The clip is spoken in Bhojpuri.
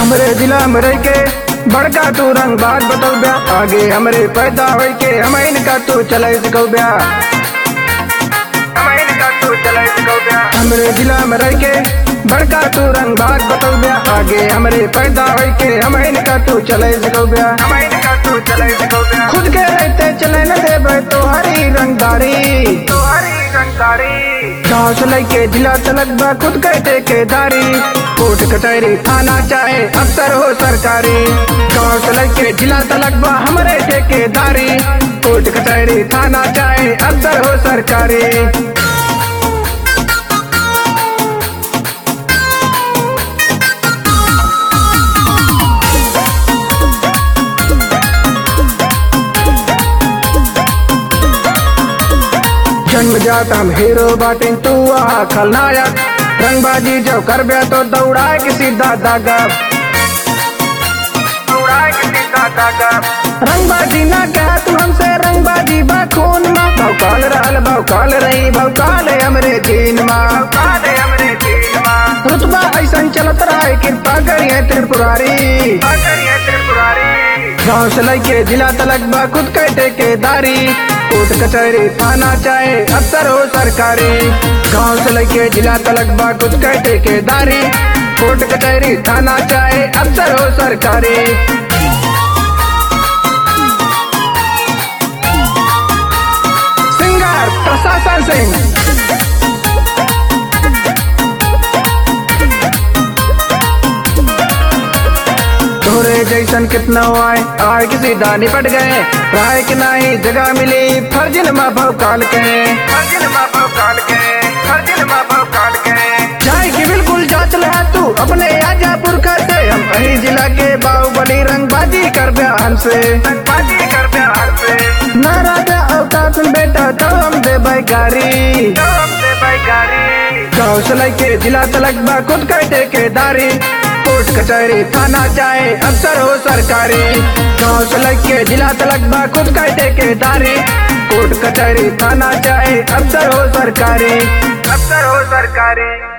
हमरे जिला में रह के बड़का तू रंग बात बतौ ब्या आगे हमरे पैदा होई के हम इनका तू चले सकौ ब्या हम इनका तू चले सकौ ब्या हमरे जिला में रह के बड़का तू रंग बात बतौ ब्या आगे हमरे पैदा होई के हम इनका तू चले सकौ ब्या हम इनका तू चले सकौ ब्या खुद के रहते चले न देबे तो हरी रंगदारी तो हरी रंगदारी गाँव से लेके जिला तलक बा खुद के ठेकेदारी कोर्ट कचहरी थाना चाहे अफसर हो सरकारी गाँव से लेके जिला तलक बा हमारे ठेकेदारी कोर्ट कचहरी थाना चाहे अफसर हो सरकारी जन्म जात हम हीरो बाटिन तू आ खलनायक रंगबाजी जब कर बे तो दौड़ाए के सीधा दागा दौड़ाए के सीधा दागा रंगबाजी ना कह तू हमसे रंगबाजी बा खून मा भौकाल रहल भौकाल रही भौकाल है हमरे दीन मा भौकाल है हमरे दीन मा रुतबा ऐसन चलत रहे कृपा करिए त्रिपुरारी करिए त्रिपुरारी गाँव से लेके जिला तलक बा खुद के ठेकेदारी कोर्ट कचहरी थाना चाहे अफसर हो सरकारी गाँव से लेके जिला तलक बा खुद के ठेकेदारी कोर्ट कचहरी थाना चाहे अफसर हो सरकारी सिंगर प्रशासन सिंह तोरे जैसन कितना आए आए के सीधा निपट गए राय के नाही जगह मिली फर्जिन माँ भौकाल के फर्जिन माँ भौकाल के फर्जिन माँ भौकाल के जाए की बिल्कुल जांच ले तू अपने आजापुर का से हम कहीं जिला के बाहुबली रंगबाजी कर बयान से रंगबाजी कर बयान से ना राजा औकात में बेटा तो हम दे बैकारी तो हम दे बैकारी गाँव से लेके जिला तलक बा खुद का ठेकेदारी कोर्ट कचहरी थाना चाहे अफसर हो सरकारी गाँव से लेके जिला तलक बा खुद का ठेकेदारी कोर्ट कचहरी थाना चाहे अफसर हो सरकारी अफसर हो सरकारी